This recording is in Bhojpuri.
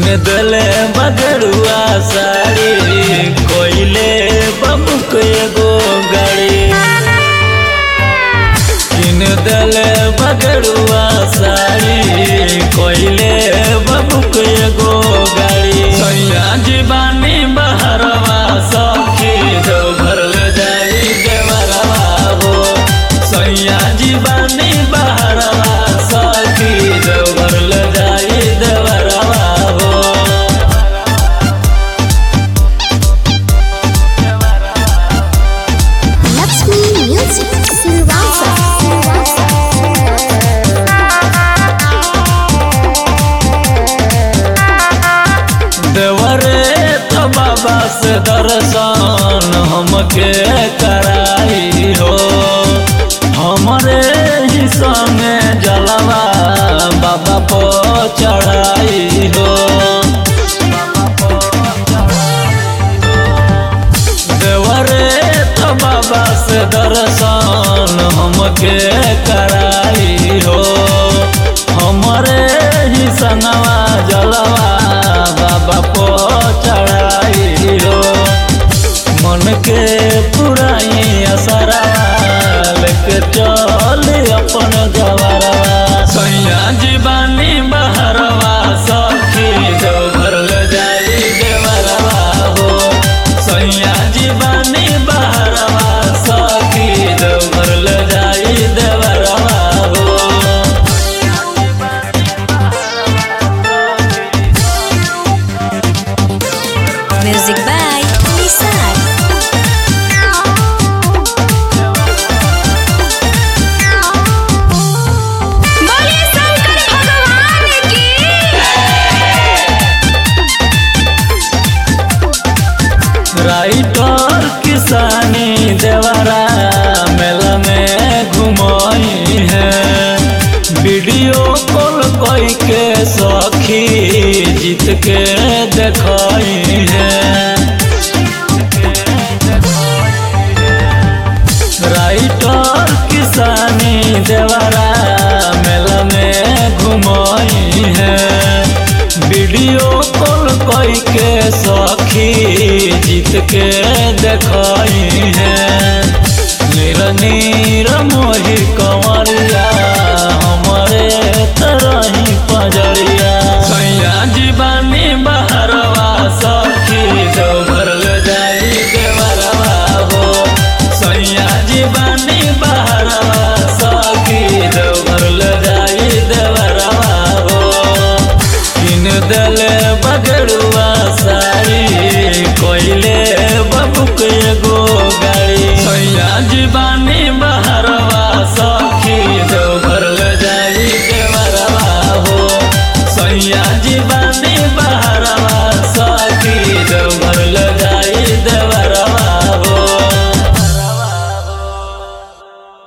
दले बगरुआ साड़ी कोइले बबुक एगो गाड़ी किन दले बगरुआ साड़ी कोइले बबुक एगो गाड़ी सैया जीवानी बहरवा सखी जो भरल जाई देवरवा हो सैया जीवानी बहरवा सखी जो भरल जाई देवरवा हो Lakshmi Music Silvassa. देवरे तो बाबा से दर्शन हमके कराई हो हमरे ही संगे जलवा बाबा को चढ़ाई हो देवरे तो बाबा से दर्शन हमके कराई हो हमरे ही संगवा जलवा बाबा को चढ़ाई हो मन के पुराई असरा लेके चल अपन गवरवा सैया जीवानी बहरवा सखी जो भरल जाई देवरवा हो सैया जीवानी बहरवा सखी जो भरल जाई देवरवा हो Music by Nissan. बोलिए शंकर भगवान की राइटर किसानी देवरा मेला में घुमाई है वीडियो कॉल कोई के सखी जीत के देखाई है राइटर किसानी देवरा मेला में घुमाई है वीडियो कॉल कोई के सखी जीत के देखाई है नीर नीर मोही कंवरिया हमारे तरही पजरिया सैया जीवानी बहरवा सखी जो भरल जाई देवरवा हो सैया जीवानी बहरवा सखी जो भरल जाई देवरवा हो किन दले बगरुआ साड़ी कोइले बबुक एगो